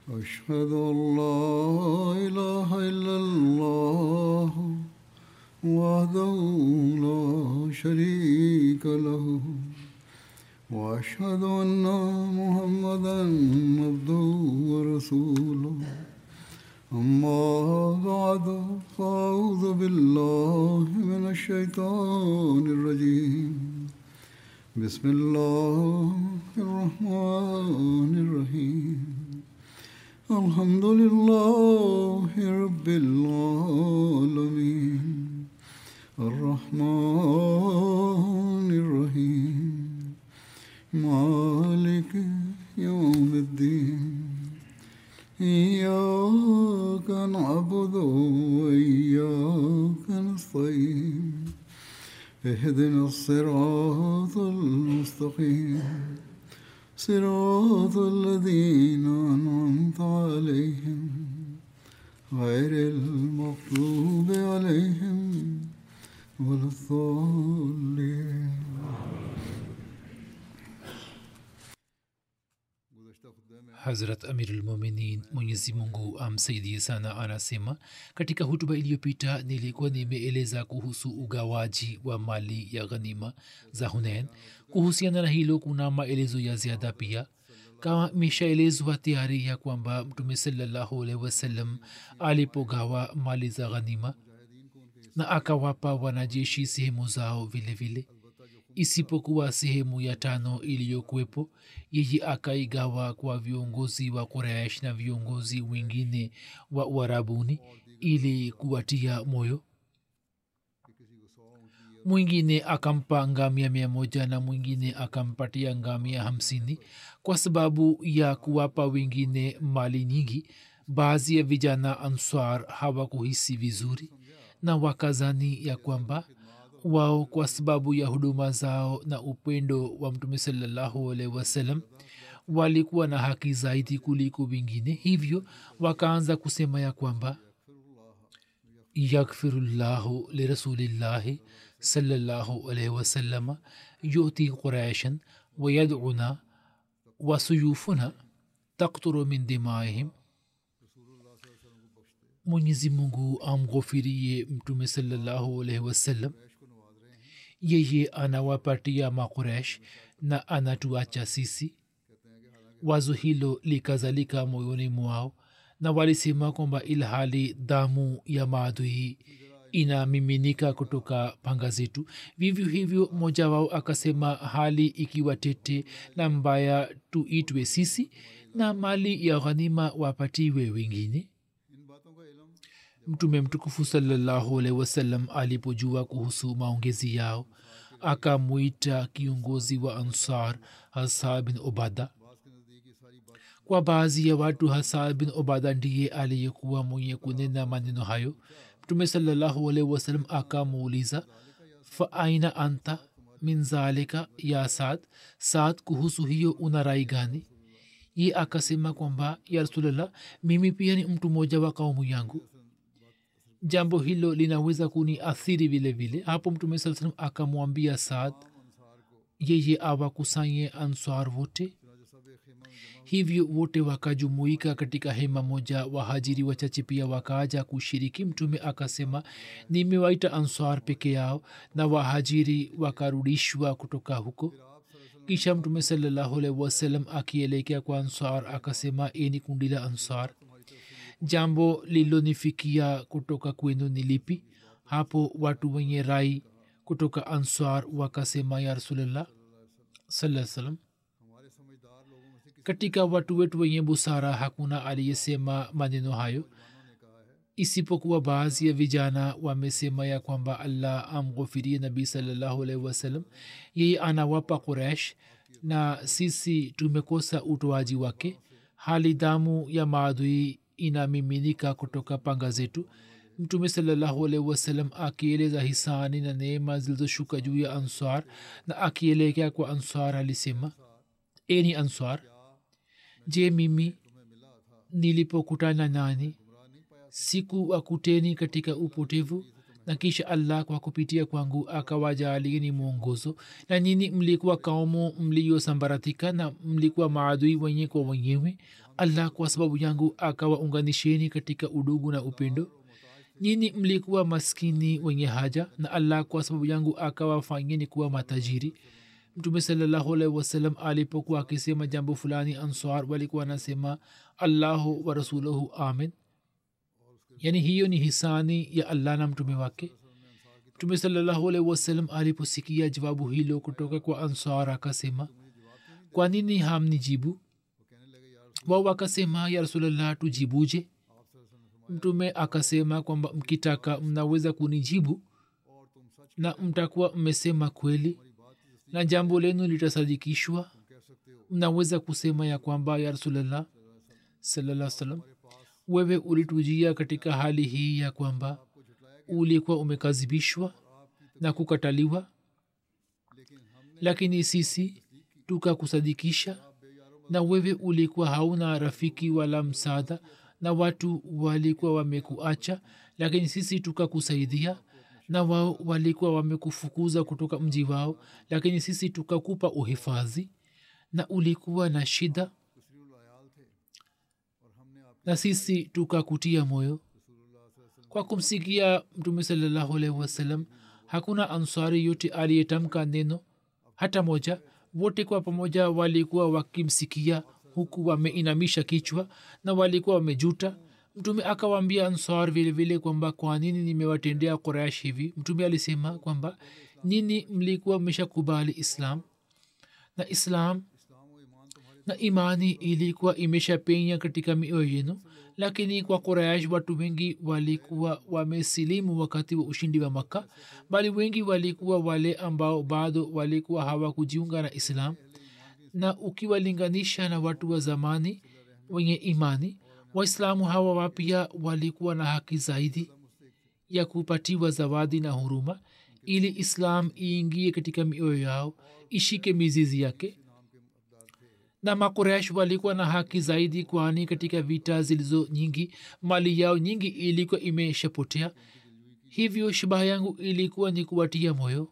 أشهد أن لا إله إلا الله وحده لا شريك له وأشهد أن محمدا عبده ورسوله أما بعد فأعوذ بالله من الشيطان الرجيم بسم الله الرحمن الرحيم الحمد لله رب العالمين الرحمن الرحيم مالك يوم الدين إياك نعبد وإياك نستعين اهدنا الصراط المستقيم صراط الذين أنعمت عليهم غير المغضوب عليهم ولا الضالين hazrat amirulmuminin mwenyezi mungu amsaidie sana anasema katika hutuba iliyopita nilikuwa nimeeleza kuhusu ugawaji wa mali ya ghanima za hunain kuhusiana na hilo kuna maelezo ya ziada pia kama imeshaelezwa tayari ya kwamba mtume salallahu alaihi wasallam alipogawa mali za ghanima na akawapa wanajeshi sehemu zao vile vile isipokuwa sehemu ya tano iliyokuwepo yeye akaigawa kwa viongozi wa quraish na viongozi wengine wa uarabuni ili kuwatia moyo mwingine akampa ngamia mia moja na mwingine akampatia ngamia hamsini kwa sababu ya kuwapa wengine mali nyingi baadhi ya vijana answar hawakuhisi vizuri na wakazani ya kwamba wao kwa sababu ya huduma zao na upendo wa mtume salallahu alaihi wasallam walikuwa na haki zaidi kuliko wengine hivyo wakaanza kusema ya kwamba yakfirullahu lirasulillahi salallahu alaihi wasalama yuti quraishan wayaduna wasuyufuna takturu min dimaihim mwenyezi mungu amghofirie mtume salallahu alaihi wasallam yeye anawapatia makuresh na anatuacha sisi wazo hilo likazalika moyoni mwao na walisema kwamba ilhali damu ya maadui inamiminika kutoka panga zetu vivyo hivyo mmoja wao akasema hali ikiwa tete na mbaya tuitwe sisi na mali ya ghanima wapatiwe wengine mtume mtukufu salallahu alaihi wasallam alipojua kuhusu maongezi yao akamwita kiongozi wa ansar hasa bin obada kwa baadhi ya watu hasa bin obada ndiye aliyekuwa mwenye kunena maneno hayo mtume salallahu alaihi wasallam akamuuliza fa aina anta min zalika ya saad saad kuhusu hiyo una rai gani ye akasema kwamba ya rasulllah mimi pia ni mtu mmoja wa kaumu yangu jambo hilo linaweza kuni athiri vile vile hapo mtume saa salam akamwambia saad yeye awakusanye answar wote hivyo wote wakajumuika katika hema moja wahajiri wachache pia wakaaja kushiriki mtume akasema nimewaita answar peke yao na wahajiri wakarudishwa kutoka huko kisha mtume salallahu alaihi wasallam akielekea kwa answar akasema eni kundi la answar jambo lililonifikia kutoka kwenu ni lipi hapo watu wenye rai kutoka answar wakasema ya rasulllah saa salam katika watu wetu wenye busara hakuna aliyesema maneno hayo isipokuwa baadhi ya vijana wamesema ya kwamba allah amghofirie nabii salallahu alaihi wasallam yeye anawapa quraish na sisi tumekosa utoaji wake hali damu ya maadui inamiminika kutoka panga zetu mtume salallahu alaihi wasallam akieleza hisani na neema zilizoshuka juu ya answar na akielekea kwa answar alisema eni answar je mimi nilipokutana nani siku akuteni katika upotevu na kisha allah kwa kupitia kwangu akawajaalieni mwongozo na nyini mlikuwa kaumu mliyosambaratika na mlikuwa maadui wenye kwa wenyewe allah kwa sababu yangu akawaunganisheni katika udugu na upendo nyini mlikuwa maskini wenye haja na allah kwa sababu yangu akawafanyeni kuwa matajiri mtume salallahu alaihi wasallam alipokuwa akisema jambo fulani answar walikuwa anasema allahu wa rasuluhu amin yani hiyo ni hisani ya allah na mtume wake mtume salallahu alaihi wasallam aliposikia jawabu hilo kutoka kwa answar akasema kwa nini hamnijibu wao wakasema ya rasulllah tujibuje mtume akasema kwamba mkitaka mnaweza kunijibu na mtakuwa mmesema kweli na jambo lenu litasadikishwa mnaweza kusema ya kwamba ya rasulllah salaa salam wewe ulitujia katika hali hii ya kwamba ulikuwa umekazibishwa na kukataliwa lakini sisi tukakusadikisha na wewe ulikuwa hauna rafiki wala msaada na watu walikuwa wamekuacha lakini sisi tukakusaidia na wao walikuwa wamekufukuza kutoka mji wao lakini sisi tukakupa uhifadhi na ulikuwa na shida na sisi tukakutia moyo kwa kumsikia mtume salallahu alaihi wasallam hakuna ansari yote aliyetamka neno hata moja wote kwa pamoja walikuwa wakimsikia huku wameinamisha kichwa na walikuwa wamejuta mtume akawaambia ansar vilevile kwamba kwa nini nimewatendea quraish hivi mtume alisema kwamba nini mlikuwa mmeshakubali islam na islam na imani ilikuwa imeshapenya katika mioyo yenu lakini kwa quraish watu wengi walikuwa wamesilimu wakati wa ushindi wa makka bali wengi walikuwa wale ambao bado walikuwa hawakujiunga na islam na ukiwalinganisha na watu wa zamani wenye imani waislamu hawa wapya walikuwa na haki zaidi ya kupatiwa zawadi na huruma ili islam iingie katika mioyo yao ishike mizizi yake na makuresh walikuwa na haki zaidi kwani katika vita zilizo nyingi mali yao nyingi ilikuwa imeshapotea hivyo shabaha yangu ilikuwa ni kuwatia moyo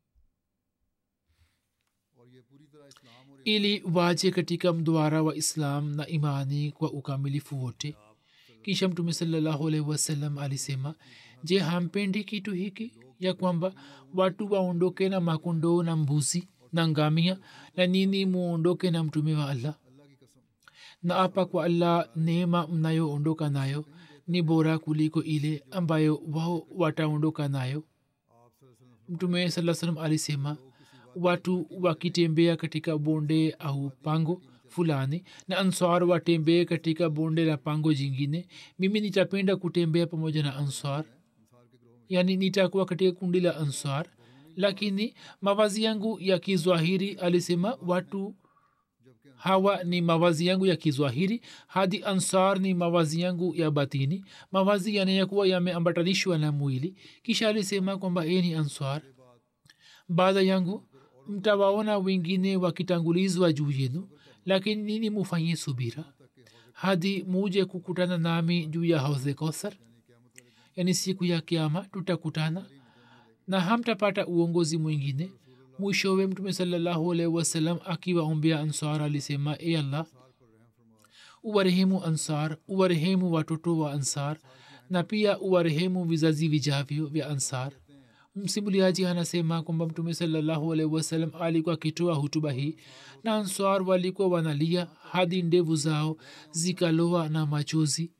ili waje katika mduara wa islam na imani kwa ukamilifu wote kisha mtume salallahu alaihi wasallam alisema je hampendi kitu hiki ya kwamba watu waondoke na makondoo na mbuzi na ngamia na nini muondoke na mtume wa allah na apa kwa allah neema mnayoondoka nayo ni bora kuliko ile ambayo wao wataondoka nayo mtume saa salam alisema watu wakitembea katika bonde au pango fulani na answar watembee katika bonde la pango jingine mimi nitapenda kutembea pamoja na answar yaani nitakuwa katika kundi la answar lakini mavazi yangu ya kizwahiri alisema watu hawa ni mavazi yangu ya kizwahiri hadi ansar ni mavazi yangu ya batini mavazi yanayokuwa yameambatanishwa na mwili kisha alisema kwamba ye ni answar baada yangu mtawaona wengine wakitangulizwa juu yenu lakini nini mufanye subira hadi muje kukutana nami juu ya hauze kosar yani siku ya kiama tutakutana na hamtapata uongozi mwingine mwishowe mtume salallahu alaihi wasallam akiwaombea ansar alisema e allah uwarehemu ansar uwarehemu watoto wa ansar na pia uwarehemu vizazi vijavyo vya ansar msimuliaji anasema kwamba mtume salallahu alaihi wasallam alikuwa akitoa hutuba hii na answar walikuwa wanalia hadi ndevu zao zikaloa na machozi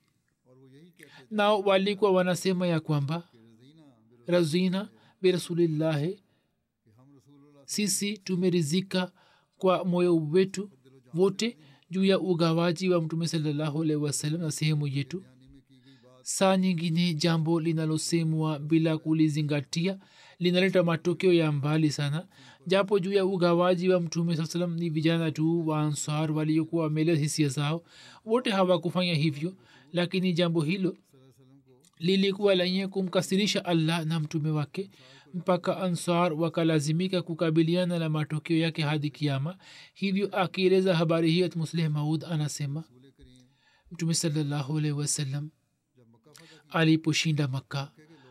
nao walikuwa wanasema ya kwamba razina birasulillahi sisi tumerizika kwa moyo wetu wote juu ya ugawaji wa mtume salallahu alaihi wasallam na sehemu yetu saa nyingine jambo linalosemwa bila kulizingatia linaleta matokeo ya mbali sana japo juu ya ugawaji wa mtume saa salam ni vijana tu wa ansar waliokuwa wamelea hisia zao wote hawakufanya hivyo lakini jambo hilo lilikuwa lenye kumkasirisha allah na mtume wake mpaka ansar wakalazimika kukabiliana na matokeo yake hadi kiama hivyo akieleza habari hii musleh maud anasema mtume salallahu alaihi wasallam aliposhinda makka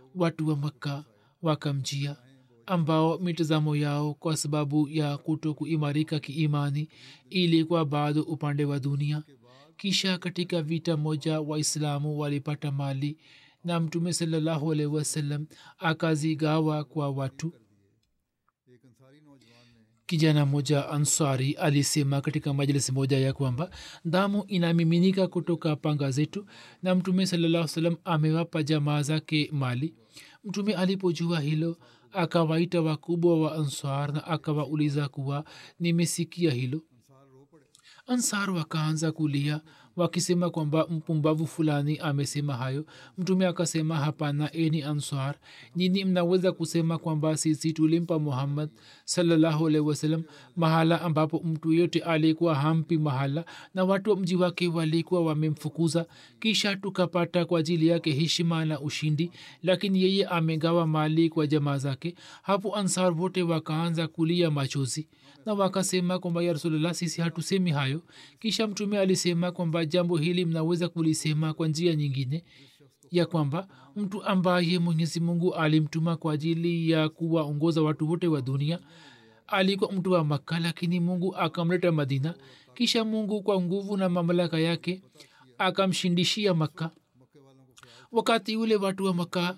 watu wa makka wakamjia ambao mitazamo yao kwa sababu ya kuto kuimarika kiimani ilikuwa bado upande wa dunia kisha katika vita moja waislamu walipata mali na mtume salallahu alaihi wasallam akazigawa kwa watu एक अंसारी नौजवान ने kijana moja ansari alisema katika majlisi moja ya kwamba damu inamiminika kutoka panga zetu na mtume salaa salam amewapa jamaa zake mali mtume alipojua hilo akawaita wakubwa wa ansar na akawauliza kuwa nimesikia hilo Ansar रो पड़े ansar wakaanza kulia wakisema kwamba mpumbavu fulani amesema hayo mtume akasema hapana eni answar nyini mnaweza kusema kwamba sisi tulimpa muhammad salallahu alaihi wasallam mahala ambapo mtu yote alikuwa hampi mahala na watu wa mji wake walikuwa wamemfukuza kisha tukapata kwa ajili yake heshima na ushindi lakini yeye amegawa mali kwa jamaa zake hapo ansar wote wakaanza kulia machozi na wakasema kwamba ya rasulllah sisi hatusemi hayo kisha mtume alisema kwamba jambo hili mnaweza kulisema kwa njia nyingine ya kwamba mtu ambaye mwenyezi mungu alimtuma kwa ajili ya kuwaongoza watu wote wa dunia alikuwa mtu wa makka lakini mungu akamleta madina kisha mungu kwa nguvu na mamlaka yake akamshindishia makka wakati ule watu wa makka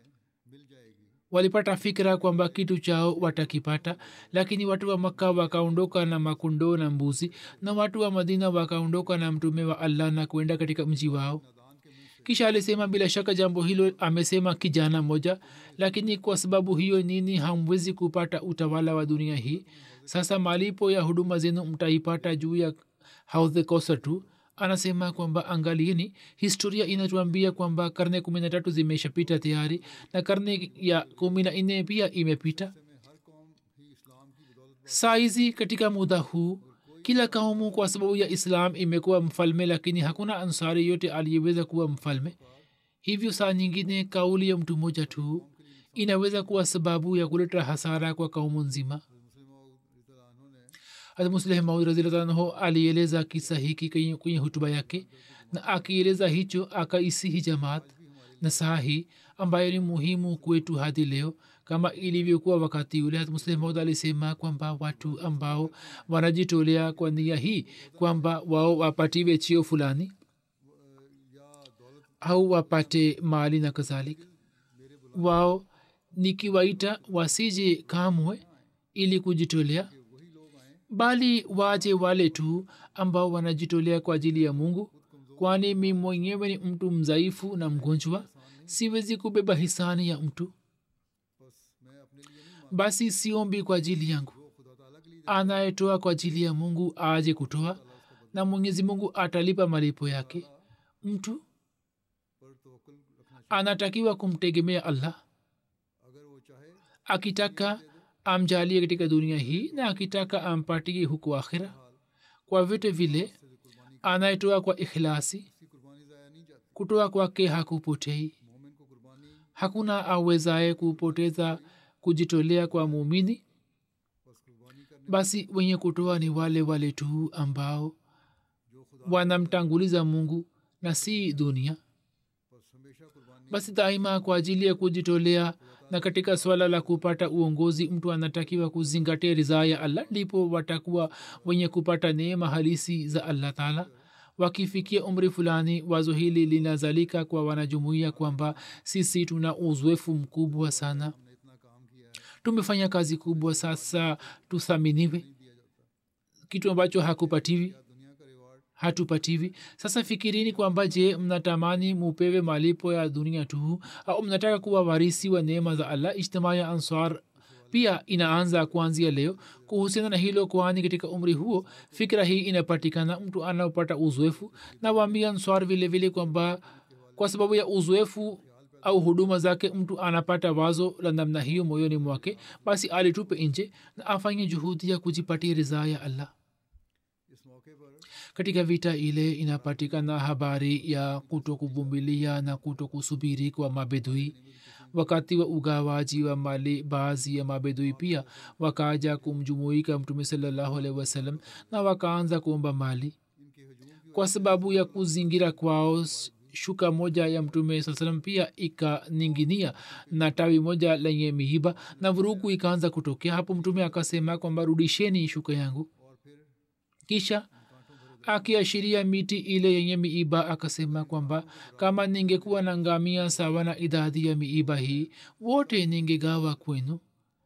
walipata fikira kwamba kitu chao watakipata lakini watu wa makka wakaondoka na makondoo na mbuzi na watu wa madina wakaondoka na mtume wa allah na kwenda katika mji wao kisha alisema bila shaka jambo hilo amesema kijana moja lakini kwa sababu hiyo nini hamwezi kupata utawala wa dunia hii sasa malipo ya huduma zenu mtaipata juu ya haudhe kosa tu anasema kwamba angalieni historia inatuambia kwamba karne kumi na tatu zimeshapita tayari na karne ya kumi na nne pia imepita saizi katika muda huu kila kaumu kwa sababu ya islam imekuwa mfalme lakini hakuna ansari yote aliyeweza kuwa mfalme hivyo saa nyingine kauli ya mtu mmoja tu inaweza kuwa sababu ya kuleta hasara kwa kaumu nzima musleh maud razilatanho alieleza kisa hiki kwenye kwenye hutuba yake na akieleza hicho akaisihi jamaat na saa hii ambayo ni muhimu kwetu hadi leo kama ilivyokuwa wakati ule muslim maud alisema kwamba watu ambao wanajitolea kwa nia hii kwamba wao wapatiwe chio fulani au wapate mali na kadhalik wao nikiwaita wasije kamwe ili kujitolea bali waje wale tu ambao wanajitolea kwa ajili ya mungu kwani mi mwenyewe ni mtu mzaifu na mgonjwa siwezi kubeba hisani ya mtu basi siombi kwa ajili yangu anayetoa kwa ajili ya mungu aje kutoa na mwenyezi mungu atalipa malipo yake mtu anatakiwa kumtegemea allah akitaka amjalie katika dunia hii na akitaka ampatie huku akhira kwa vyote vile anayetoa kwa ikhlasi kutoa kwake hakupotei hakuna awezaye kupoteza kujitolea kwa muumini basi wenye kutoa ni wale wale tu ambao wanamtanguliza mungu na si dunia basi daima kwa ajili ya kujitolea na katika swala la kupata uongozi mtu anatakiwa kuzingatia ridhaa ya allah ndipo watakuwa wenye kupata neema halisi za allah taala wakifikia umri fulani wazo hili linazalika kwa wanajumuia kwamba sisi tuna uzoefu mkubwa sana tumefanya kazi kubwa sasa tuthaminiwe kitu ambacho hakupatiwi hatupatiwi sasa fikirini kwamba je mnatamani mupewe malipo ya dunia tu au mnataka kuwa warisi wa neema za allah ijtimaa ya ansar pia inaanza kuanzia leo kuhusiana na hilo kwani katika umri huo fikira hii inapatikana mtu anaopata uzoefu na waambia answar vile vile kwamba kwa sababu ya uzoefu au huduma zake mtu anapata wazo la namna hiyo moyoni mwake basi alitupe nje na afanye juhudi ya kujipatia ridhaa ya allah katika vita ile inapatikana habari ya kuto kuvumilia na kuto kusubiri kwa mabedui wakati wa ugawaji wa mali baadhi ya mabedui pia wakaja kumjumuika mtume salallahu alaihi wasallam na wakaanza kuomba mali kwa sababu ya kuzingira kwao shuka moja ya mtume saa salam pia ikaninginia na tawi moja lenye miiba na vurugu ikaanza kutokea hapo mtume akasema kwamba rudisheni shuka yangu kisha akiashiria miti ile yenye miiba akasema kwamba kama ningekuwa na ngamia sawa na idadi ya miiba hii wote ningegawa kwenu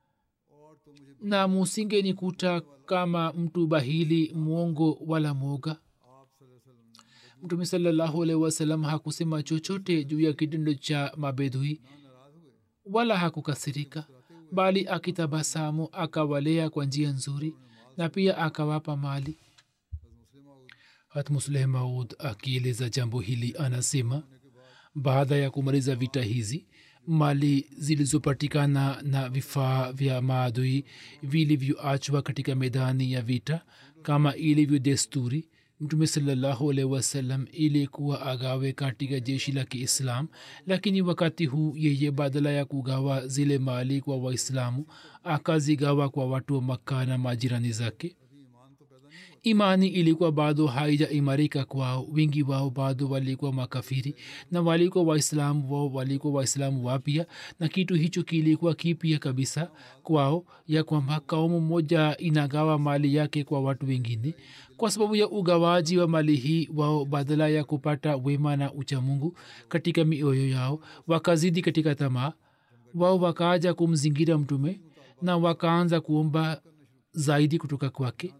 na musinge nikuta kama mtu bahili mwongo wala moga mtume salallahu alaihi wasallam hakusema chochote juu ya kitendo cha mabedhui wala hakukasirika bali akitabasamu akawalea kwa njia nzuri na pia akawapa mali hatmusleh maud akieleza jambo hili anasema baada ya kumaliza vita hizi mali zilizopatikana na vifaa vya maadui vilivyoachwa katika medani ya vita kama ilivyo desturi mtume salallahu alaihi wasallam ilikuwa agawe katika jeshi la kiislam lakini wakati huu yeye badala ya kugawa zile mali kwa waislamu akazigawa kwa watu wa makka na majirani zake imani ilikuwa bado haijaimarika kwao wingi wao bado walikuwa makafiri na walikuwa waislamu wao walikuwa waislamu wapya na kitu hicho kilikuwa kipya kabisa kwao ya kwamba kaumu moja inagawa mali yake kwa watu wengine kwa sababu ya ugawaji wa mali hii wao badala ya kupata wema na uchamungu katika mioyo yao wakazidi katika tamaa wao wakaaja kumzingira mtume na wakaanza kuomba zaidi kutoka kwake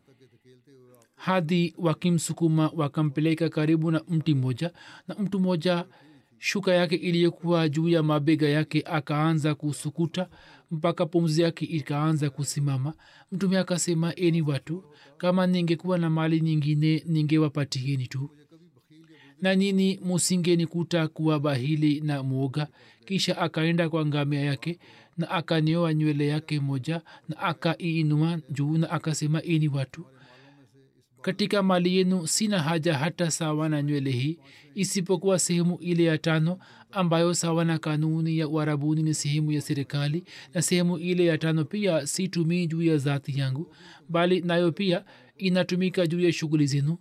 hadi wakimsukuma wakampeleka karibu na mti mmoja na mtu mmoja shuka yake iliyokuwa juu ya mabega yake akaanza kusukuta mpaka pumzi yake ikaanza kusimama mtume akasema eni watu kama ningekuwa na mali nyingine ningewapatieni tu na nini musingenikuta kuwa bahili na mwoga kisha akaenda kwa ngamia yake na akanioa nywele yake moja na akaiinua juu na akasema eni watu katika mali yenu sina haja hata sawa na nywele hii isipokuwa sehemu ile ya tano ambayo sawa na kanuni ya uarabuni ni sehemu ya serikali na sehemu ile ya tano pia situmii juu ya zati yangu bali nayo pia inatumika juu ya shughuli zenu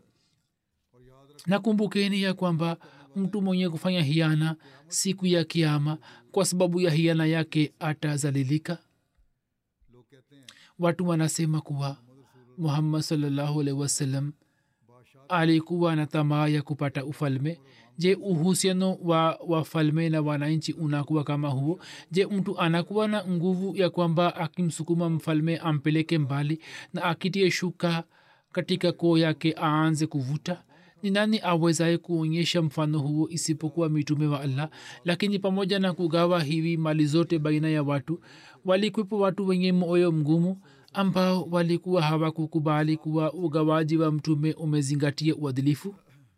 nakumbukeni ya kwamba mtu mwenye kufanya hiana siku ya kiama kwa sababu ya hiana yake atazalilika watu wanasema kuwa muhammad salllahu alaihi wasallam alikuwa na tamaa ya kupata ufalme je uhusiano wa wafalme na wananchi unakuwa kama huo je mtu anakuwa na nguvu ya kwamba akimsukuma mfalme ampeleke mbali na akitie shuka katika koo yake aanze kuvuta ni nani awezaye kuonyesha mfano huo isipokuwa mitume wa allah lakini pamoja na kugawa hivi mali zote baina ya watu walikwepo watu wenye moyo mgumu ambao walikuwa hawakukubali kuwa ugawaji wa mtume umezingatia uadilifu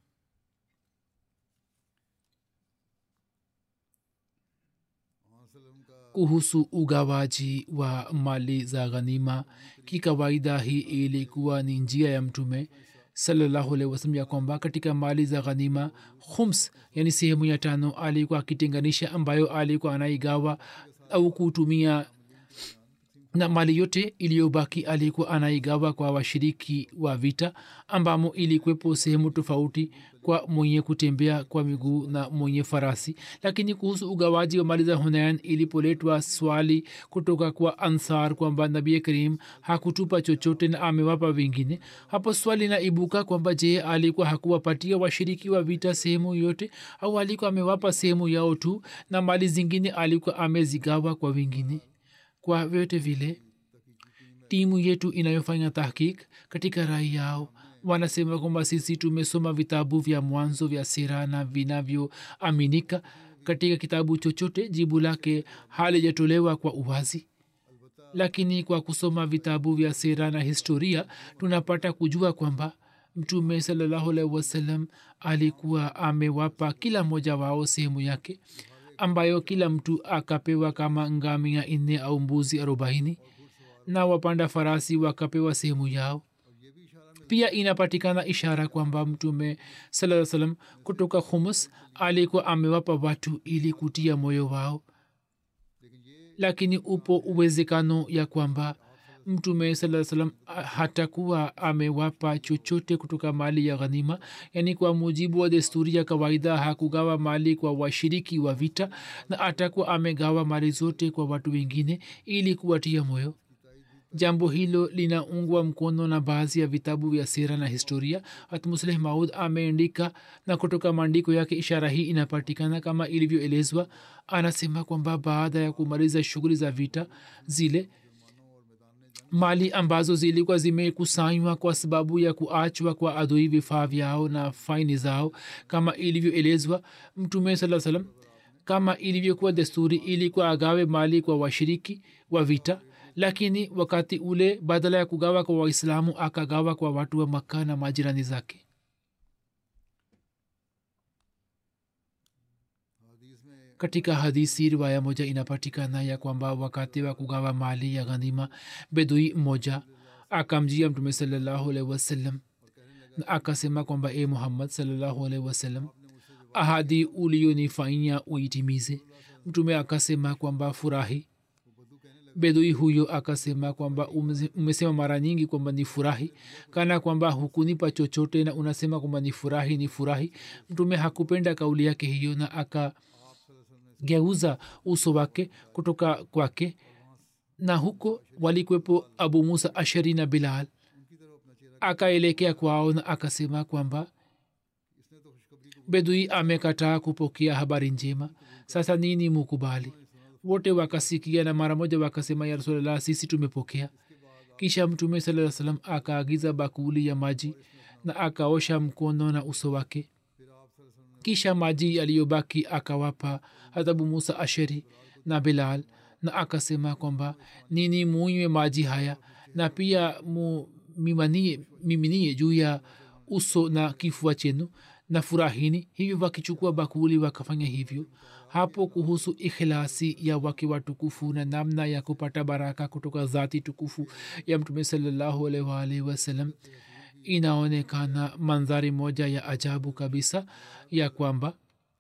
kuhusu ugawaji wa mali za ghanima kikawaida hii ilikuwa ni njia ya mtume salallahu alaihi wasallam ya kwamba katika mali za ghanima khums yani sehemu ya tano alikuwa akitenganisha ambayo alikuwa anaigawa au kutumia na mali yote iliyobaki alikuwa anaigawa kwa washiriki wa vita ambamo ilikwepo sehemu tofauti kwa mwenye kutembea kwa miguu na mwenye farasi lakini kuhusu ugawaji wa mali za hunayan ilipoletwa swali kutoka kwa ansar kwamba nabii karim hakutupa chochote na amewapa wengine hapo swali naibuka kwamba je alikuwa hakuwapatia washiriki wa vita sehemu yote au alikuwa amewapa sehemu yao tu na mali zingine alikuwa amezigawa kwa wengine kwa vyote vile timu yetu inayofanya tahkik katika rai yao wanasema kwamba sisi tumesoma vitabu vya mwanzo vya sera na vinavyoaminika katika kitabu chochote jibu lake halijatolewa kwa uwazi lakini kwa kusoma vitabu vya sera na historia tunapata kujua kwamba mtume salallahu alaihi wasallam alikuwa amewapa kila mmoja wao sehemu yake ambayo kila mtu akapewa kama ngamia nne au mbuzi arobaini na wapanda farasi wakapewa sehemu yao pia inapatikana ishara kwamba mtume saa salam kutoka humus alikuwa amewapa watu ili kutia moyo wao lakini upo uwezekano ya kwamba mtume saa salam hatakuwa amewapa chochote kutoka mali ya ghanima yaani kwa mujibu wa desturi ya kawaida hakugawa mali kwa washiriki wa vita na atakuwa amegawa mali zote kwa watu wengine ili kuwatia moyo jambo hilo linaungwa mkono na baadhi ya vitabu vya sera na historia hatmusleh maud ameandika na kutoka maandiko yake ishara hii inapatikana kama ilivyoelezwa anasema kwamba baada ya kumaliza shughuli za vita zile mali ambazo zilikuwa zimekusanywa kwa sababu ya kuachwa kwa adui vifaa vyao na faini zao kama ilivyoelezwa mtume saa salam kama ilivyokuwa desturi ilikuwa agawe mali kwa washiriki wa vita lakini wakati ule badala ya kugawa kwa waislamu akagawa kwa watu wa makka na majirani zake katika hadisi riwaya moja inapatikana ya kwamba wakati wa kugawa mali ya ghanima bedui mmoja akamjia mtume salallahu alaihi wasallam na akasema kwamba e muhammad salallahu alaihi wasallam ahadi uliyonifanyia uitimize mtume akasema kwamba furahi bedui huyo akasema kwamba umesema mara nyingi kwamba ni furahi kana kwamba hukunipa chochote na unasema kwamba ni furahi ni furahi mtume hakupenda kauli yake hiyo na akageuza uso wake kutoka kwake na huko walikwepo abu musa ashari na bilal akaelekea kwao na akasema kwamba bedui amekataa kupokea habari njema sasa nini mukubali wote wakasikia na mara moja wakasema ya rasulllah sisi tumepokea kisha mtume saa salam akaagiza bakuli ya maji na akaosha mkono na uso wake kisha maji yaliyobaki akawapa hatabu musa asheri na bilal na akasema kwamba nini munywe maji haya na pia mumiminie miminie juu ya uso na kifua chenu na furahini hivyo wakichukua bakuli wakafanya hivyo hapo kuhusu ikhlasi ya wake watukufu na namna ya kupata baraka kutoka zati tukufu ya mtume salallahu alaihi wasallam inaonekana mandhari moja ya ajabu kabisa ya kwamba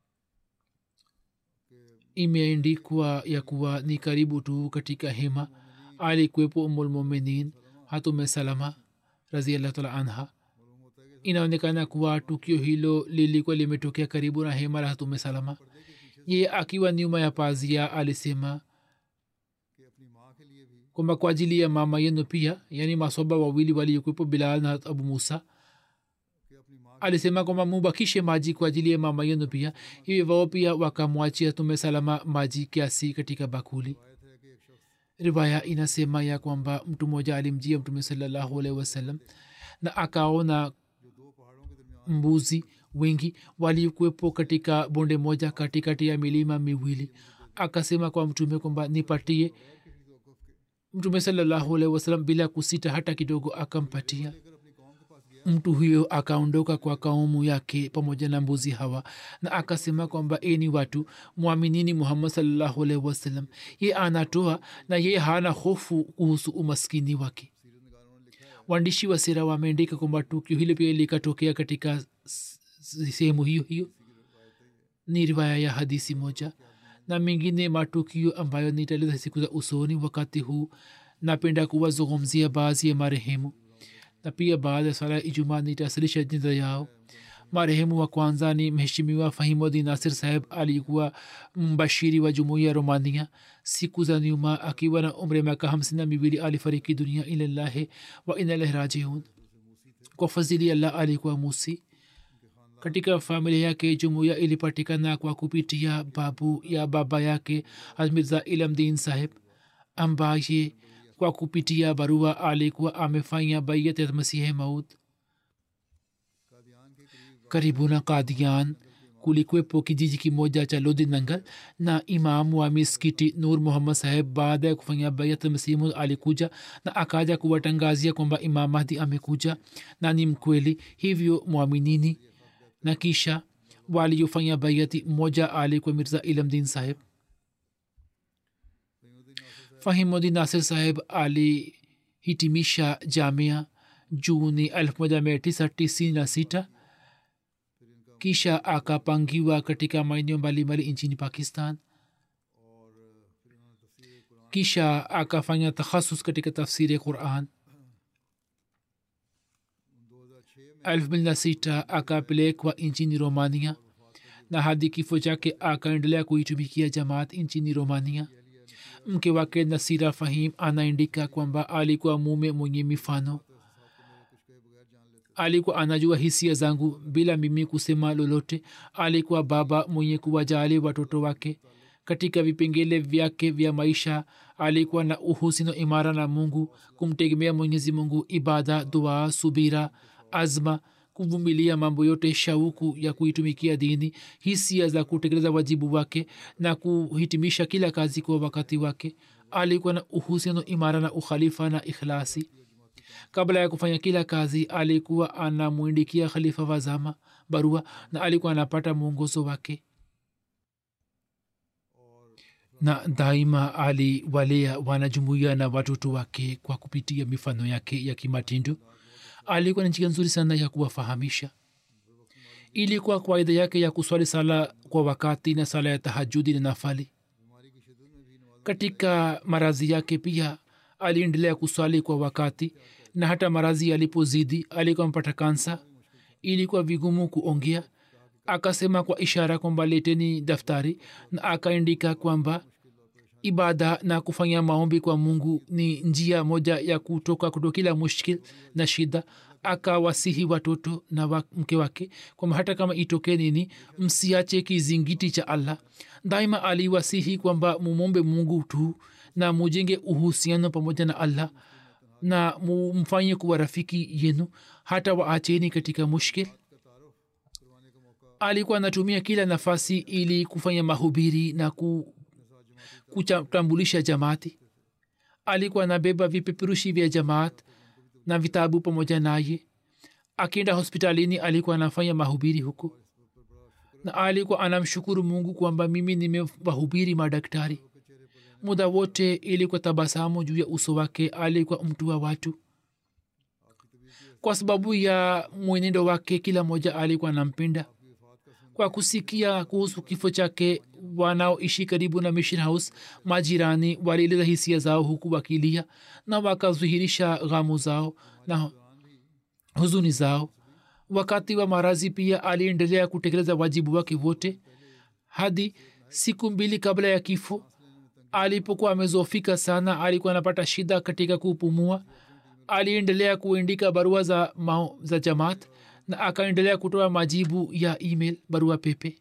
imeandikwa ya kuwa ni karibu tu katika hema alikuwepo umulmuminin hatume salama raziallah taala anha inaonekana kuwa tukio hilo lilikuwa limetokea karibu na hema la hatume salama ye akiwa nyuma ya pazia alisema kwamba kwa ajili ya mama yenu pia yani masoba wawili waliokuwepo bilal na abu musa alisema kwamba mubakishe maji kwa ajili ya mama yenu pia hivyo wao pia wakamwachia tume salama maji kiasi katika bakuli riwaya inasema ya kwamba mtu mmoja alimjia mtume salallahu alaihi wasallam na akaona mbuzi wengi walikuwepo katika bonde moja katikati ya milima miwili akasema kwa mtume kwamba nipatie mtume salallahu alaihi wasallam bila kusita hata kidogo akampatia mtu huyo akaondoka kwa kaumu yake pamoja na mbuzi hawa na akasema kwamba eni watu mwaminini muhammad salallahu alaihi wasallam ye anatoa na ye hana hofu kuhusu umaskini wake waandishi wa sera wameandika kwamba tukio hilo pia likatokea katika sehemu hiyo hiyo ni riwaya ya hadisi moja na mengine matukio ambayo nitaeleza siku za usoni wakati huu napenda kuwazungumzia baadhi ya marehemu na pia baada ya swala ya ijumaa nitawasilisha jina yao marehemu wa kwanza ni mheshimiwa fahimudin nasir saheb alikuwa mbashiri wa jumuiya ya romania siku za nyuma akiwa na umri miaka hamsini na miwili alifariki dunia ilallahi wa inalahi rajiun kwa fadhili allah alikuwa musi katika familia yake jumuiya ilipatikana kwa kupitia babu ya baba yake hazmirza ilamdin saheb ambaye kwa kupitia barua alikuwa amefanya baiyat ya masihe maut karibu na kadian kulikwepo kijiji kimoja cha lodi nangal na imamu wa miskiti nur muhammad saheb baada ya kufanya bayat masimu alikuja na akaja kuwatangazia kwamba imam mahdi amekuja na ni mkweli hivyo mwaminini na kisha waliofanya bayati mmoja alikuwa mirza ilamdin saheb fahimudin nasir saheb alihitimisha jamia juni 1996 kisha akapangiwa katika maeneo mbalimbali nchini pakistan kisha akafanya takhasus katika tafsiri ya quran 2006 akapelekwa nchini romania na hadi kifo chake akaendelea kuitumikia jamaat nchini romania mke wake nasira fahim anaandika kwamba alikuwa mume mwenye mifano alikuwa anajua hisia zangu bila mimi kusema lolote alikuwa baba mwenye kuwajali watoto wake katika vipengele vyake vya maisha alikuwa na uhusino imara na mungu kumtegemea mwenyezi mungu ibada dua subira azma kuvumilia mambo yote shauku ya kuitumikia dini hisia za kutekeleza wajibu wake na kuhitimisha kila kazi kwa wakati wake alikuwa na uhusiano imara na ukhalifa na ikhlasi kabla ya kufanya kila kazi alikuwa anamwindikia khalifa wa zama barua na alikuwa anapata mwongozo wake na daima aliwalea wanajumuia na watoto wake kwa kupitia mifano yake ya kimatindo alikuwa na njia nzuri sana ya kuwafahamisha ilikuwa kawaida yake ya kuswali sala kwa wakati na sala ya tahajudi na nafali katika marazi yake pia aliendelea kuswali kwa wakati na hata marazi yalipozidi alikuwa mpata kansa ilikuwa vigumu kuongea akasema kwa ishara kwamba leteni daftari na akaandika kwamba ibada na kufanya maombi kwa mungu ni njia moja ya kutoka kuto kila mushkil na shida akawasihi watoto na wa mke wake kwamba hata kama itokee nini msiache kizingiti cha allah daima aliwasihi kwamba mumombe mungu tu na mujenge uhusiano pamoja na allah na mumfanye kuwa rafiki yenu hata waacheni katika mushkil alikuwa anatumia kila nafasi ili kufanya mahubiri na ku, kutambulisha jamaati alikuwa anabeba vipeperushi vya jamaat na vitabu pamoja naye akienda hospitalini alikuwa anafanya mahubiri huko na alikuwa anamshukuru mungu kwamba mimi nimewahubiri madaktari muda wote ilikuwa tabasamu juu ya uso wake alikuwa mtu wa watu kwa sababu ya mwenendo wake kila mmoja alikuwa anampenda kwa kusikia kuhusu kifo chake wanaoishi karibu na mission house majirani walieleza hisia zao huku wakilia na wakazuhirisha ghamu zao na huzuni zao wakati wa marazi pia aliendelea kutekeleza wajibu wake wote hadi siku mbili kabla ya kifo alipokuwa amezofika sana alikuwa anapata shida katika kupumua aliendelea kuandika barua za, mao, za jamaat na akaendelea kutoa majibu ya email barua pepe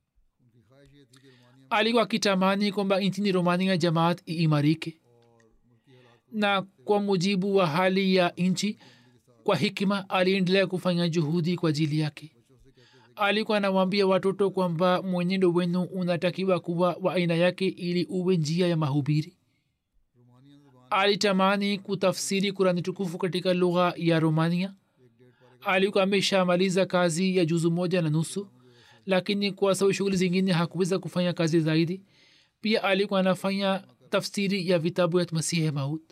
alikuwa akitamani kwamba nchini romania jamaat iimarike na kwa mujibu wa hali ya nchi kwa hikima aliendelea kufanya juhudi kwa ajili yake alikuwa anawaambia watoto kwamba mwenendo wenu unatakiwa kuwa wa aina yake ili uwe njia ya mahubiri alitamani kutafsiri kurani tukufu katika lugha ya romania alikuwa ameshamaliza kazi ya juzu moja na nusu lakini kwa sababu shughuli zingine hakuweza kufanya kazi zaidi pia alikuwa anafanya tafsiri ya vitabu ya masihi maut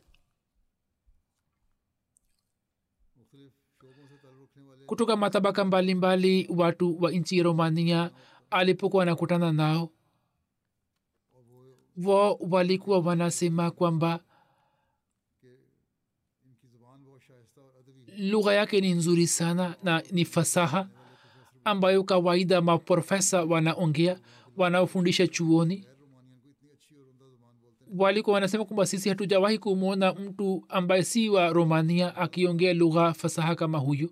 kutoka matabaka mbalimbali mbali, watu wa nchi ya romania alipokuwa wanakutana nao wao walikuwa wanasema kwamba lugha yake ni nzuri sana na ni fasaha ambayo kawaida maprofesa wanaongea wanaofundisha chuoni walikuwa wanasema kwamba sisi hatujawahi kumwona mtu ambaye si wa romania akiongea lugha fasaha kama huyo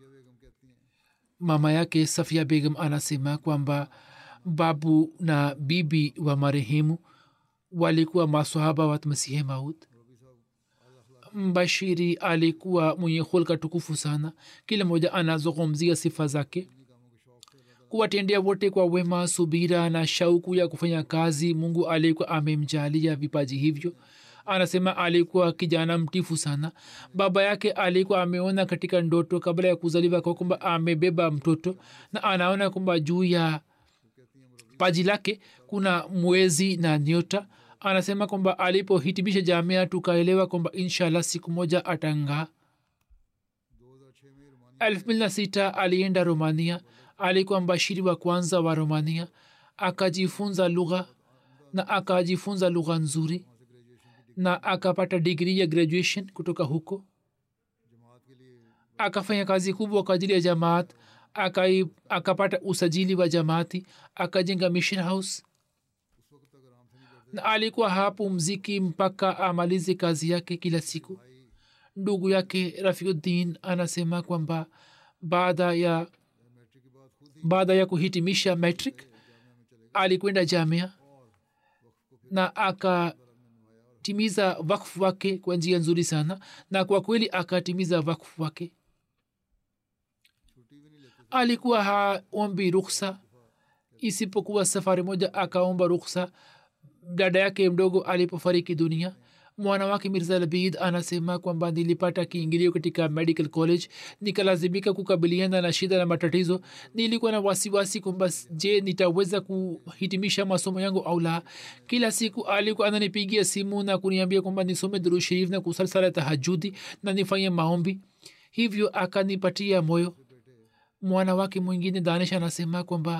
mama yake safia begum anasema kwamba babu na bibi wa marehemu walikuwa masahaba wa masihe maut mbashiri alikuwa mwenye hulka tukufu sana kila mmoja anazungumzia sifa zake kuwatendea wote kwa wema subira na shauku ya kufanya kazi mungu alikuwa amemjalia vipaji hivyo anasema alikuwa kijana mtifu sana baba yake alikuwa ameona katika ndoto kabla ya kuzaliwa kwa kwamba amebeba mtoto na anaona kwamba juu ya paji lake kuna mwezi na nyota anasema kwamba alipohitimisha jamia tukaelewa kwamba inshallah siku moja atangaa elfu mbili na sita alienda romania alikuwa mbashiri wa kwanza wa romania akajifunza lugha na akajifunza lugha nzuri na akapata digri ya graduation kutoka huko जमात के लिए akafanya kazi kubwa kwa ajili ya jamaat akai akapata usajili wa jamaati akajenga mission house उस वक्त तक आराम से नहीं करते na alikuwa hapo mziki mpaka amalize kazi yake kila siku भाई ndugu yake rafiuddin anasema kwamba baada ya matric के बाद खुद ही baada ya kuhitimisha metric alikwenda jamia na akatimiza wakfu wake kwa njia nzuri sana na kwa kweli akatimiza wakfu wake छुट्टी भी नहीं लेते alikuwa haombi ruksa isipokuwa safari moja akaomba ruksa dada yake mdogo alipofariki dunia mwana wake mirza labid anasema kwamba nilipata kiingilio katika medical college nikalazimika kukabiliana na shida na matatizo nilikuwa na wasiwasi kwamba je nitaweza kuhitimisha masomo yangu au la kila siku alikuwa ananipigia simu na kuniambia kwamba nisome duru sharif na kusali sala tahajudi na nifanye maombi hivyo akanipatia moyo mwana wake mwingine danish anasema kwamba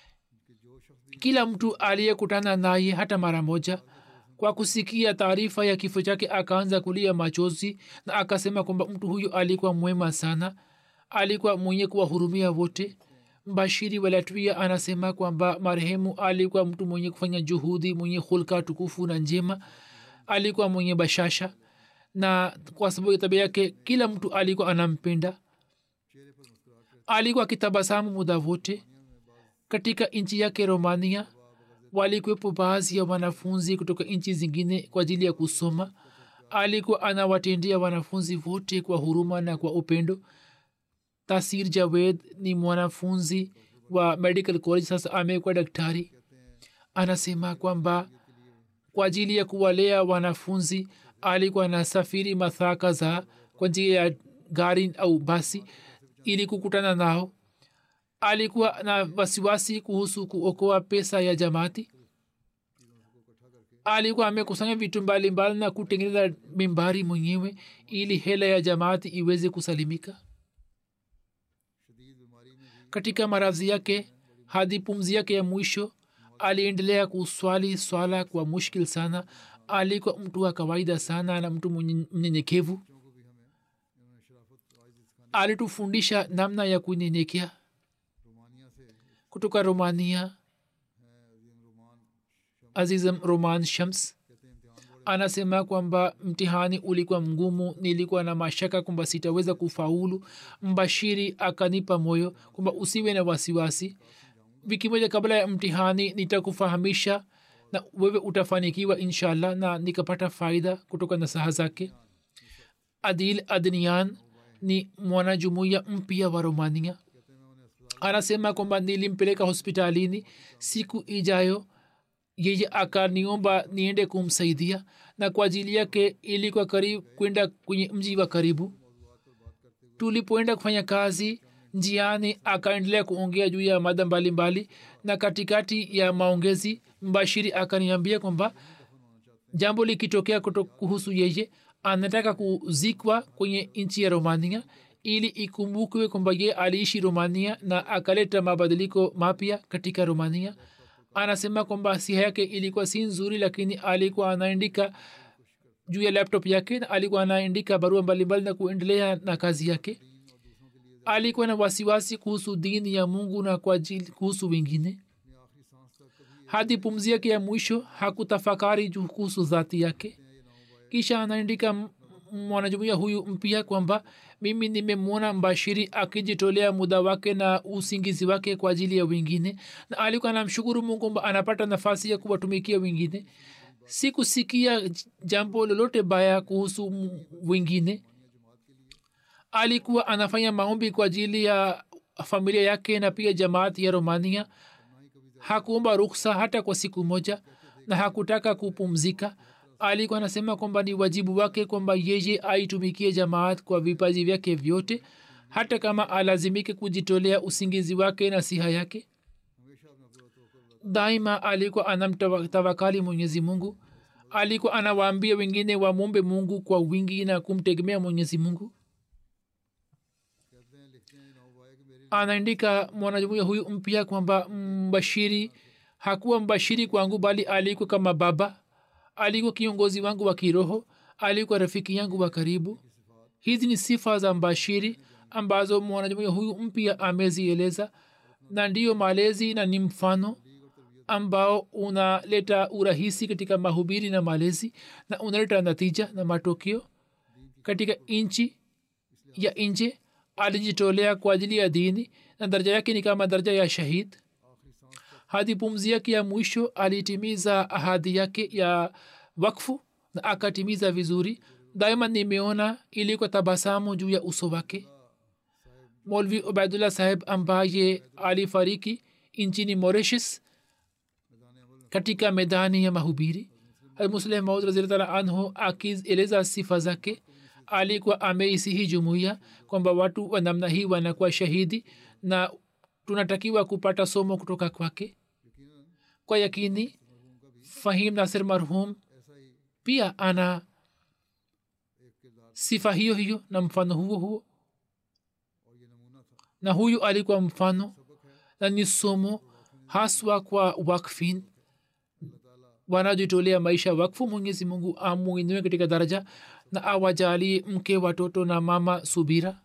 kila mtu aliyekutana naye hata mara moja kwa kusikia taarifa ya kifo chake akaanza kulia machozi na akasema kwamba mtu huyu alikuwa mwema sana alikuwa mwenye kuwahurumia wote mbashiri wa latvia anasema kwamba marehemu alikuwa mtu mwenye kufanya juhudi mwenye hulka tukufu na njema alikuwa mwenye bashasha na kwa sababu ya tabia yake kila mtu alikuwa anampenda alikuwa akitabasamu muda wote katika nchi yake romania walikuwepo baadhi ya wanafunzi kutoka nchi zingine kwa ajili ya kusoma alikuwa anawatendea wanafunzi wote kwa huruma na kwa upendo tasir javed ni mwanafunzi wa medical college sasa amekuwa daktari anasema kwamba kwa ajili ya kuwalea wanafunzi alikuwa anasafiri mathaka za kwa njia ya gari au basi ili kukutana nao alikuwa na wasiwasi kuhusu kuokoa pesa ya jamaati alikuwa amekusanya vitu mbalimbali na kutengeneza mimbari mwenyewe ili hela ya jamaati iweze kusalimika शदीद बीमारी में भी katika maradhi yake hadi pumzi yake ya mwisho aliendelea kuswali swala kwa mushkil sana alikuwa mtu wa kawaida sana na mtu mwenye- mnyenyekevu बच्चों को भी हमें इन्होंने शराफत आइज सिखानी alitufundisha namna ya kunyenyekea Romania से kutoka romania है अजीम रोमान azizam roman shams कहते हैं इम्तिहान बड़े anasema kwamba mtihani ulikuwa mgumu nilikuwa na mashaka kwamba sitaweza kufaulu mbashiri akanipa moyo kwamba usiwe na wasiwasi wiki moja kabla ya mtihani nitakufahamisha na wewe utafanikiwa inshallah na nikapata faida kutoka na saha zake adil adnian ni mwanajumuiya mpya wa romania anasema kwamba nilimpeleka hospitalini siku ijayo yeye akaniomba niende kumsaidia na kwa ajili yake ilikuwa karibu kwenda kwenye mji wa karibu tulipoenda kufanya kazi njiani akaendelea kuongea juu ya mada mbalimbali na katikati ya maongezi mbashiri akaniambia kwamba jambo likitokea kuto- kuhusu yeye anataka kuzikwa kwenye nchi ya romania ili ikumbukwe kwamba ye aliishi romania na akaleta mabadiliko mapya katika romania anasema kwamba siha yake ilikuwa si nzuri lakini alikuwa anaandika juu ya laptop yake na alikuwa anaandika barua mbalimbali na kuendelea na kazi yake alikuwa na wasiwasi kuhusu dini ya mungu na kwa ajili kuhusu wengine hadi pumzi yake ya mwisho hakutafakari juu kuhusu dhati yake kisha anaandika m- mwanajumuia huyu mpya kwamba mimi nimemwona mbashiri akijitolea muda wake na usingizi wake kwa ajili ya wengine na alikuwa anamshukuru mungu kwamba anapata nafasi ya kuwatumikia wengine sikusikia j- jambo lolote baya kuhusu m- wengine alikuwa anafanya maombi kwa ajili ya familia yake na pia jamaati ya romania hakuomba ruksa hata kwa siku moja na hakutaka kupumzika alikuwa anasema kwamba ni wajibu wake kwamba yeye aitumikie jamaat kwa vipaji vyake vyote hata kama alazimike kujitolea usingizi wake na siha yake daima alikuwa anamtawakali mwenyezi mungu alikuwa anawaambia wengine wamwombe mungu kwa wingi na kumtegemea mwenyezi mungu कहते हैं लिखते हैं नौबाए कि मेरे anaandika mwanajumuia huyu mpya kwamba mbashiri hakuwa mbashiri kwangu bali alikuwa kama baba alikuwa kiongozi wangu wa kiroho alikuwa rafiki yangu wa karibu hizi ni sifa za mbashiri ambazo mwanajumuia huyu mpya amezieleza na ndiyo malezi na ni mfano ambao unaleta urahisi katika mahubiri na malezi na unaleta natija na matokeo katika nchi ya nje alijitolea kwa ajili ya dini na daraja yake ni kama daraja ya shahid hadi pumzi yake ya mwisho alitimiza ahadi yake ya wakfu na akatimiza vizuri daima nimeona ilikuwa tabasamu juu ya uso wake molvi ubaidullah saheb ambaye alifariki nchini mauritius katika medani ya mahubiri musleh maud raziltala anhu akieleza sifa zake alikuwa ameisihi jumuiya kwamba watu wa namna hii wanakuwa shahidi na tunatakiwa kupata somo kutoka kwake kwa yakini fahim nasir marhum pia ana sifa hiyo hiyo na mfano huo huo na huyu alikuwa mfano na ni somo haswa kwa wakfin wanajitolea maisha wakfu mwenyezi mungu amuinue katika daraja na awajalie mke watoto na mama subira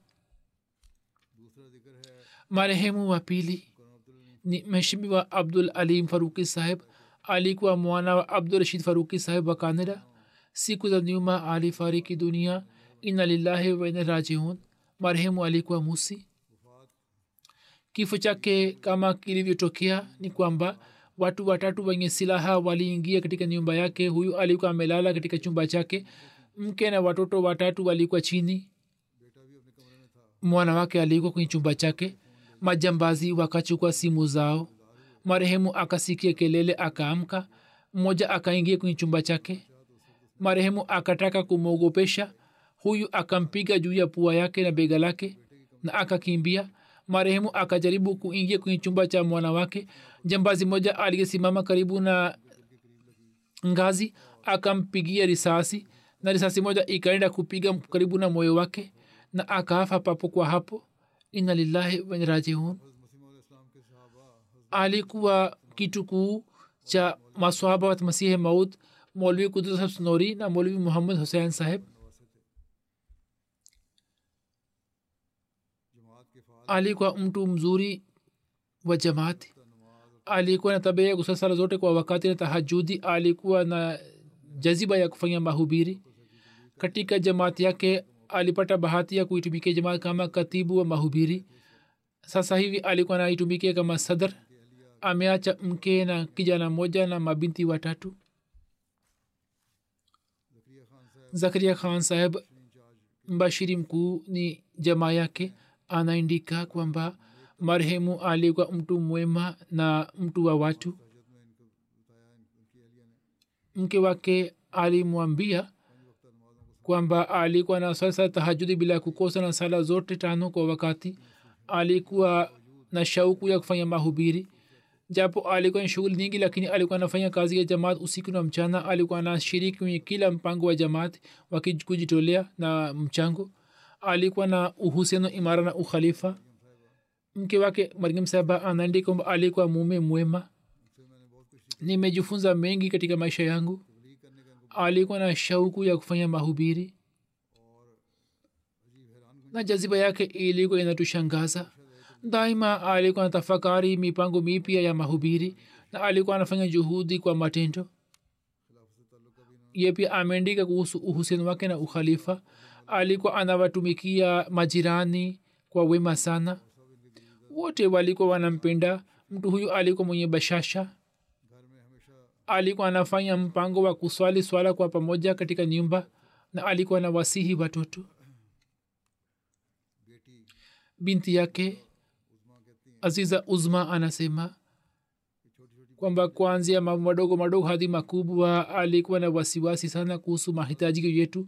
marehemu wa pili ni mheshimiwa abdul alim faruki saheb alikuwa mwana wa abdul rashid faruki saheb wa canada siku za nyuma alifariki dunia ina lillahi waina rajiun marehemu alikuwa musi kifo chake kama kilivyotokea ni kwamba watu watatu wenye silaha waliingia katika nyumba yake huyu alikuwa amelala katika chumba chake mke na watoto watatu walikuwa chini mwana wake alikuwa kwenye chumba chake majambazi wakachukua simu zao marehemu akasikia kelele akaamka mmoja akaingia kwenye chumba chake marehemu akataka kumwogopesha huyu akampiga juu ya pua yake na bega lake na akakimbia marehemu akajaribu kuingia kwenye chumba cha mwana wake jambazi moja aliyesimama karibu na ngazi akampigia risasi na risasi moja ikaenda kupiga karibu na moyo wake na akafa papo kwa hapo ina lillahi wanrajiun alikuwa kitukuu cha maswahaba wa masihi maud molvi kudus snori na molvi muhammad husein saheb alikuwa mtu mzuri wa jamaati alikuwa na tabia ya kusali sala zote kwa wakati na tahajudi alikuwa na jaziba ya kufanya mahubiri katika jamaati yake alipata bahati ya kuitumikia jamaat kama katibu wa mahubiri sasa hivi alikuwa naitumikia kama sadr ameacha mke na kijana moja na mabinti watatu zakaria khan saheb mbashiri mkuu ni jamaa yake anaindika kwamba marehemu alikuwa mtu mwema na mtu wa watu mke wake alimwambia kwamba alikuwa na sasa tahajudi bila kukosa na sala zote tano kwa wakati alikuwa na shauku ya kufanya mahubiri japo alikuwa na shughuli nyingi lakini alikuwa anafanya kazi ya jamaat usiku na mchana alikuwa anashiriki kwenye kila mpango wa jamaat wakikujitolea na mchango alikuwa na uhusiano imara na ukhalifa mke wake mariam saba anaandika kwamba alikuwa mume mwema nimejifunza mengi katika maisha yangu alikuwa na shauku ya kufanya mahubiri na jaziba yake ilikuwa inatushangaza daima alikuwa na tafakari mipango mipya ya mahubiri na alikuwa anafanya juhudi kwa matendo ye pia ameandika kuhusu uhusiano wake na ukhalifa alikuwa anawatumikia majirani kwa wema sana wote walikuwa wanampenda mtu huyu alikuwa mwenye bashasha alikuwa anafanya mpango wa kuswali swala kwa pamoja katika nyumba na alikuwa na wasihi watoto binti yake aziza uzma anasema kwamba kuanzia mambo madogo madogo hadi makubwa alikuwa na wasiwasi sana kuhusu mahitaji yetu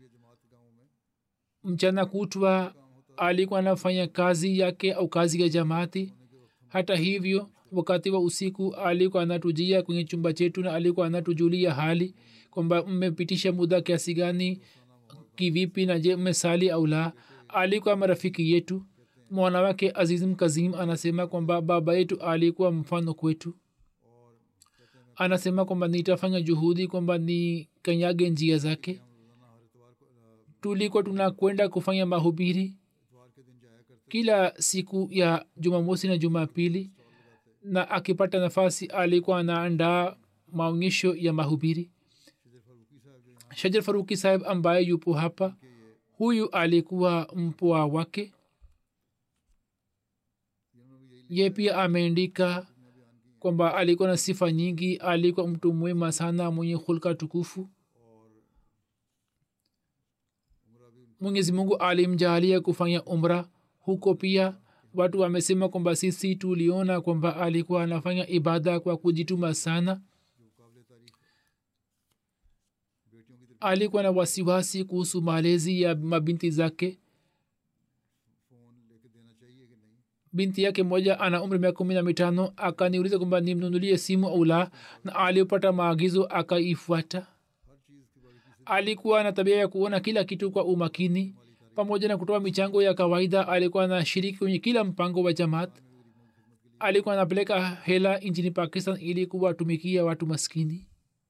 mchana kutwa alikuwa anafanya kazi yake au kazi ya jamaati hata hivyo wakati wa usiku alikuwa anatujia kwenye chumba chetu na alikuwa anatujulia hali kwamba mmepitisha muda kiasi gani kivipi na je mmesali au la alikuwa marafiki yetu mwana wake azizim kazim anasema kwamba baba yetu alikuwa mfano kwetu anasema kwamba nitafanya juhudi kwamba ni kanyage njia zake tulikuwa tunakwenda kufanya mahubiri kila siku ya jumamosi na jumapili na akipata nafasi alikuwa anaandaa maonyesho ya mahubiri shajar faruki saheb ambaye yupo hapa huyu alikuwa mpwa wake ye pia ameandika kwamba alikuwa na sifa nyingi alikuwa mtu mwema sana mwenye hulka tukufu mwenyezi mungu alimjaalia kufanya umra huko pia watu wamesema kwamba sisi tuliona kwamba alikuwa anafanya ibada kwa kujituma sana alikuwa na wasiwasi kuhusu malezi ya mabinti zake binti yake moja ana umri miaka kumi na mitano akaniuliza kwamba nimnunulie simu au la na alipata maagizo akaifuata alikuwa na tabia ya kuona kila kitu kwa umakini pamoja na kutoa michango ya kawaida alikuwa na shiriki kwenye kila mpango wa jamaat alikuwa anapeleka hela nchini pakistan ili kuwatumikia watu maskini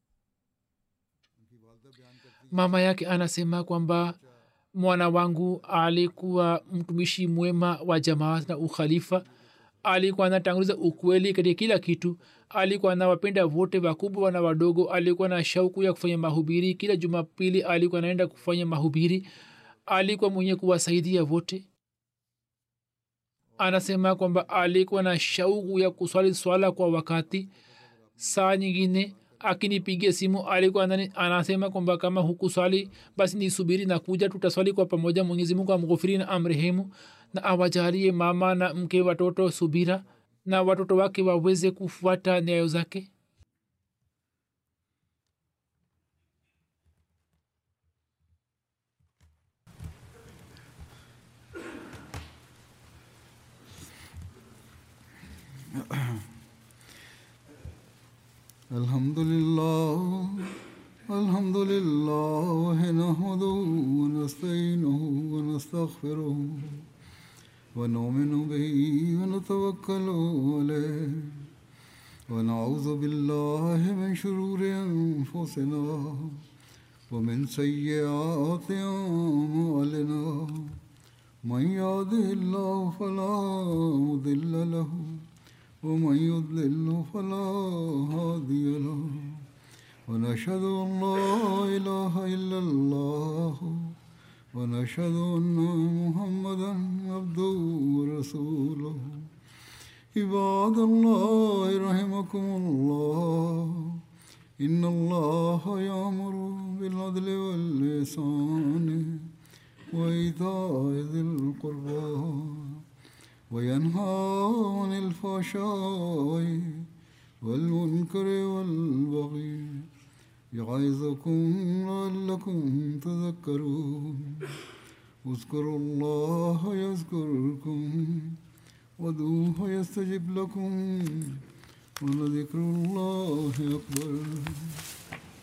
mama yake anasema kwamba mwana wangu alikuwa mtumishi mwema wa jamaat na ukhalifa alikuwa anatanguliza ukweli katika kila kitu alikuwa anawapenda wote wakubwa na wadogo alikuwa na shauku ya kufanya mahubiri kila jumapili alikuwa anaenda kufanya mahubiri alikuwa mwenye kuwasaidia wote anasema kwamba alikuwa na shauku ya kuswali swala kwa wakati saa nyingine akinipigia simu alikuwa anasema kwamba kama hukuswali basi nisubiri na kuja tutaswali kwa pamoja mwenyezi mungu amghufiri na amrehemu na awajalie mama na mke watoto subira na watoto wake waweze kufuata nyayo zake الحمد لله الحمد لله نحمده ونستعينه ونستغفره ونؤمن به ونتوكل عليه ونعوذ بالله من شرور انفسنا ومن سيئات اعمالنا من يهده الله فلا مضل له ومن يضلل فلا هادي له ونشهد ان لا اله الا الله ونشهد ان محمدا عبده ورسوله عباد الله رحمكم الله ان الله يامر بالعدل واللسان وايتاء ذي القربى وينهى عن الفحشاء والمنكر والبغي يعظكم لعلكم تذكرون اذكروا الله يذكركم ودوه يستجب لكم ولذكر الله أكبر